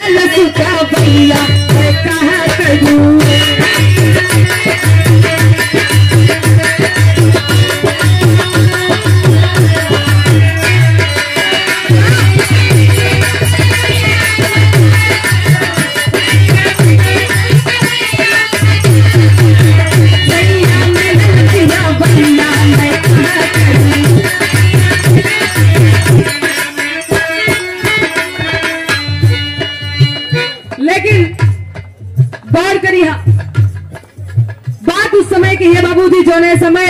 लसुका भैया मैं कहा करूं भैया मैं लसुका भैया मैं कहा करूं लेकिन गौर करी हा बात उस समय की है बाबूजी जोने समय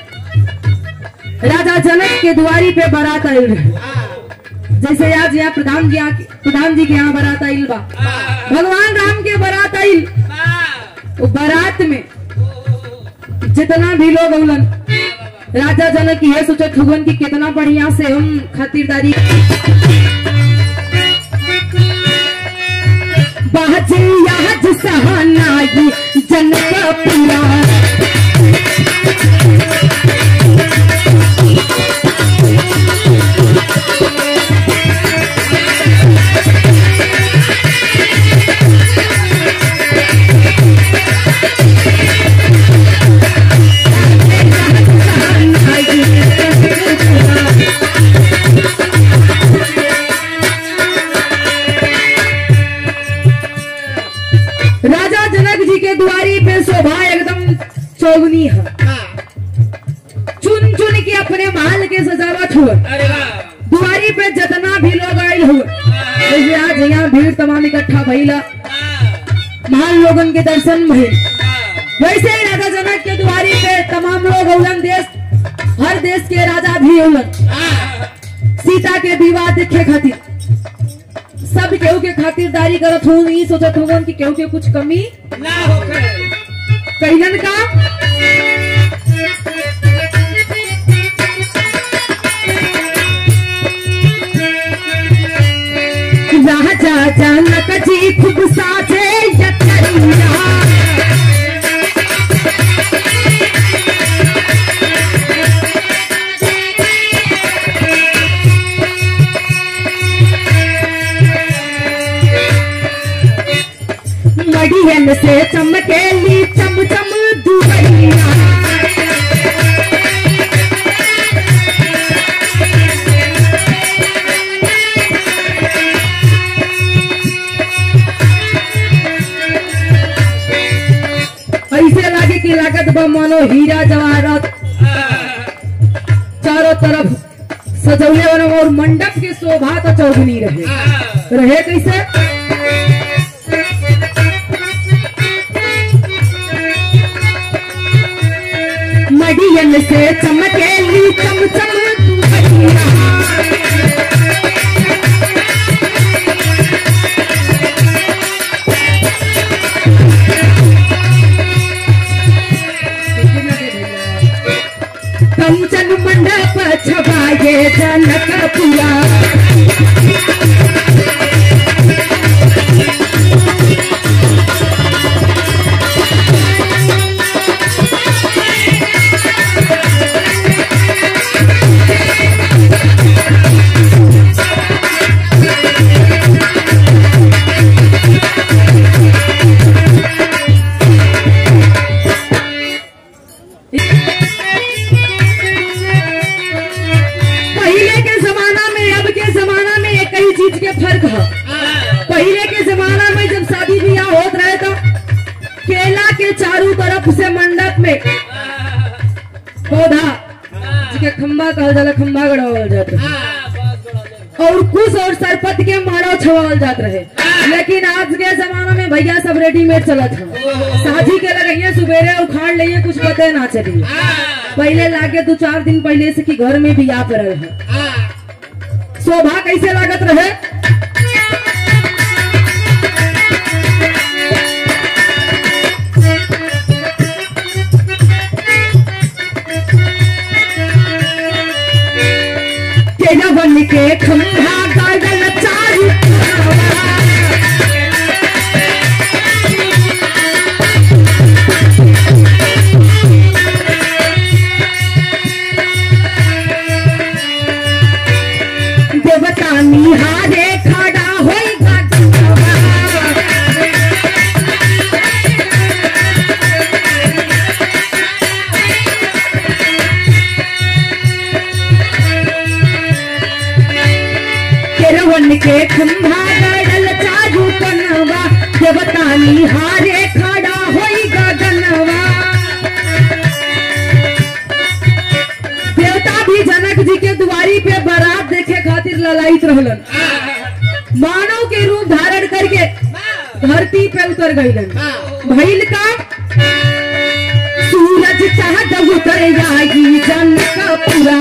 राजा जनक के दुआरी पे बारात आई रहे जैसे आज यहाँ प्रधान जी यहाँ प्रधान जी के यहाँ बारात आई बा भगवान राम के बारात आई वो बारात में जितना भी लोग अवलन राजा जनक ये सोचत हुवन कि कितना बढ़िया से हम खातिरदारी बाजे याद सहनाई जनक पुरा सहनाई जनक पुरा राजा जनक जी के दुआरी पे शोभा एकदम चौगनी है चुन चुन के अपने महल के सजावट हुए अरे वाह दुआरी पे जितना भी लोग आयल हुए जैसे आज यहाँ भीड़ तमाम इकट्ठा भइला महान लोगन के दर्शन भइल वैसे ही राजा जनक के दुआरी पे तमाम लोग औलन देश हर देश के राजा भी औलन सीता के विवाह देखे खातिर सब केहू के खातिरदारी करत हूँ ई सोचत हूँ कि केहू के कुछ कमी ना होकर कैलन का राजा जनक जी खूब साजे यतरिया मड़ियन से चमकेली चम चम दुबैया ऐसे लागे कि लागत बा मानो हीरा जवाहरात चारों तरफ सजौले वाला और मंडप के शोभा तो चौगनी रहे रहे कैसे मडियन से चमकेली चम चम दुबैया कंचन मंडप छबाए जनकपुरा पहले के जमाना में अब के जमाना में एक ही चीज के फर्क है पहले के जमाना में जब शादी ब्याह होत रहे तो केला के चारों तरफ से मंडप में पौधा जिसके खंबा कहल जाला खंबा गड़ावल जात रहे और कुश और सरपत के मारो छवावल जात रहे लेकिन आज के जमाना में भैया सब रेडीमेड चलत है शादी के लगइए सुबेरे उखाड़ लिए कुछ पते ना चलिए पहले लागे दो चार दिन पहले से कि घर में भी आ पड़ल है शोभा कैसे लागत रहे केला बन के खंभा गागल चारू देवता निहारे खा देवता निहारे खड़ा होई गगनवा देवता भी जनक जी के दुआरी पे बारात देखे खातिर ललाइत रहलन मानव के रूप धारण करके धरती पे उतर गईलन भइल का सूरज चाहत उतर आई जनक पूरा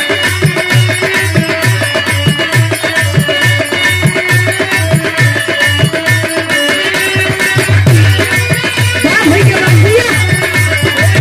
क्या भई के बंदिया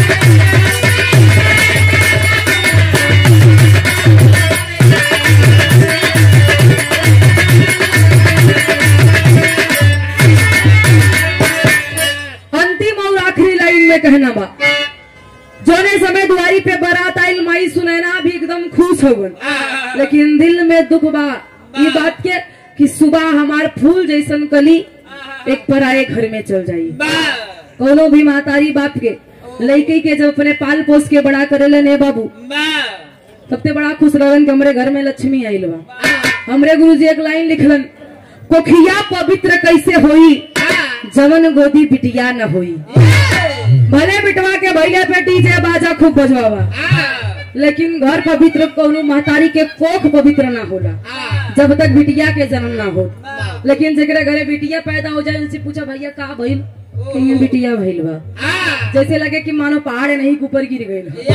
अंतिम और आखिरी लाइन में कहना बा जोने समय दुआरी पे बारात आइल माई सुनैना भी एकदम खुश हो गन लेकिन दिल में दुख बा ये बात के कि सुबह हमार फूल जैसन कली एक पराए घर में चल जाई कोनो भी मातारी बाप के लड़की के जब अपने पाल पोस के बड़ा करेले ने बाबू सबसे बड़ा खुश रहन कि हमरे घर में लक्ष्मी आइल बा हमरे गुरुजी एक लाइन लिखलन कोखिया पवित्र कैसे होई जवन गोदी बिटिया न होई भले बिटवा के भैले पे डीजे बाजा खूब बजवावा लेकिन घर पवित्र कोनो महतारी के कोख पवित्र ना होला जब तक बिटिया के जन्म ना हो लेकिन जेकरे घरे बिटिया पैदा हो जाए उनसे पूछा भैया का भइल कहीं बिटिया भइल बा जैसे लगे कि मानो पहाड़ नहीं के ऊपर गिर गई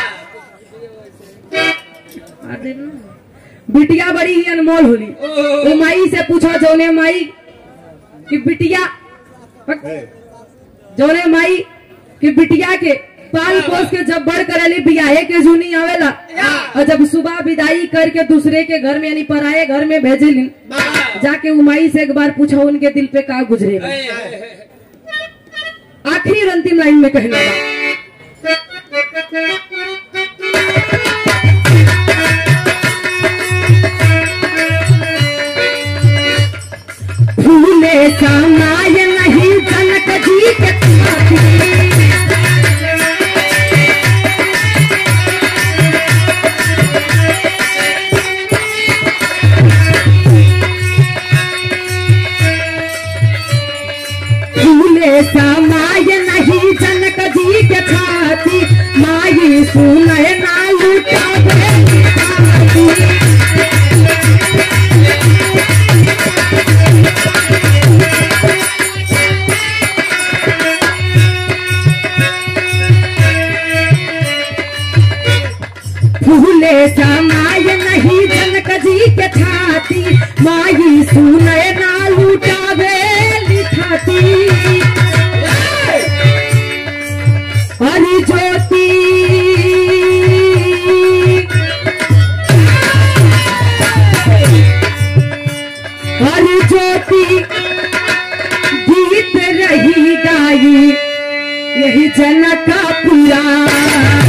बिटिया बड़ी ही अनमोल होली वो माई से पूछा जौने माई कि बिटिया जौने माई कि बिटिया के पाल पोस के जब बड़ करेली बियाहे के जूनी आवेला और जब सुबह विदाई करके दूसरे के घर में यानी पराए घर में भेजेलिन जाके वो माई से एक बार पूछा उनके दिल पे का गुजरेगा आखिरी और अंतिम लाइन में कहना बा फूले समाय नहीं जनक जी के छाती। फूले समाय नहीं जनक जी के छाती माई सुनय ना लुटावे छाती। फूले समाय नहीं जनक जी के छाती माई सुनय ना लुटावे लिखाती हरि ज्योति हरि ज्योति गीत रही गाई यही जनक पुरा